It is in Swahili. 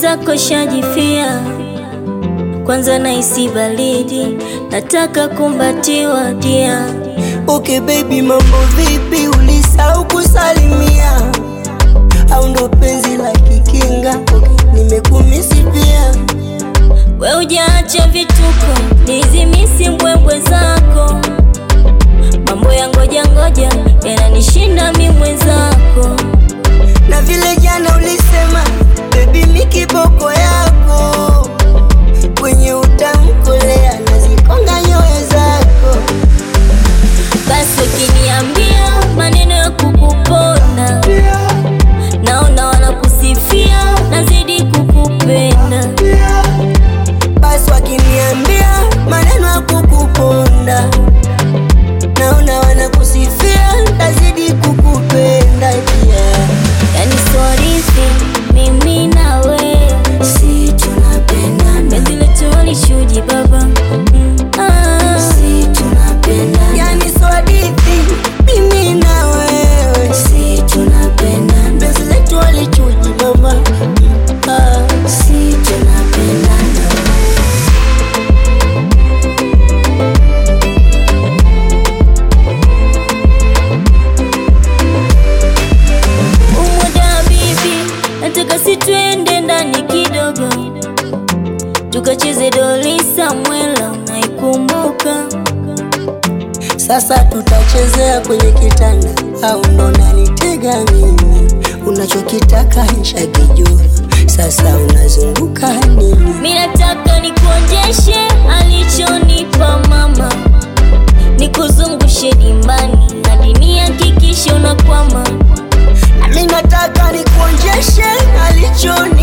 mwenzako shajifia, kwanza nahisi baridi, nataka kumbatiwa dia. Okay baby, mambo vipi? Ulisahau kusalimia au ndo penzi la kikinga? Okay, nimekumisi pia. We ujaacha vituko, nizimisi mbwembwe zako, mambo ya ngoja ngoja yananishinda mi mwenzako. na vile jana ulisema baby, mi kiboko yako kwenye utamkolea nazikonga nyoyo zako. Basi ukiniambia maneno ya kukuponda, naona wanakusifia, nazidi kukupenda. Basi wakiniambia maneno ya kukuponda, naona wanakusifia, tazidi kukupenda pia. Yani sorithi mimi na wewe, Si tunapendana, penzi letu walishuji baba Mm, ah. si tunapendana, yani so hadithi mimi na wewe, si tunapendana, penzi letu walichuji mama, ah, si tunapendana. Umoja bibi, nataka si twende ndani kidogo, tukacheze doli Samwela, naikumbuka Sasa tutachezea kwenye kitanda au ndo nanitega mimi? Unachokitaka nishakijua, sasa unazunguka nini? mi nataka nikuonjeshe alichonipa mama, nikuzungushe dimbani hadi nihakikishe unakwama. Nami nataka nikuonjeshe alichoni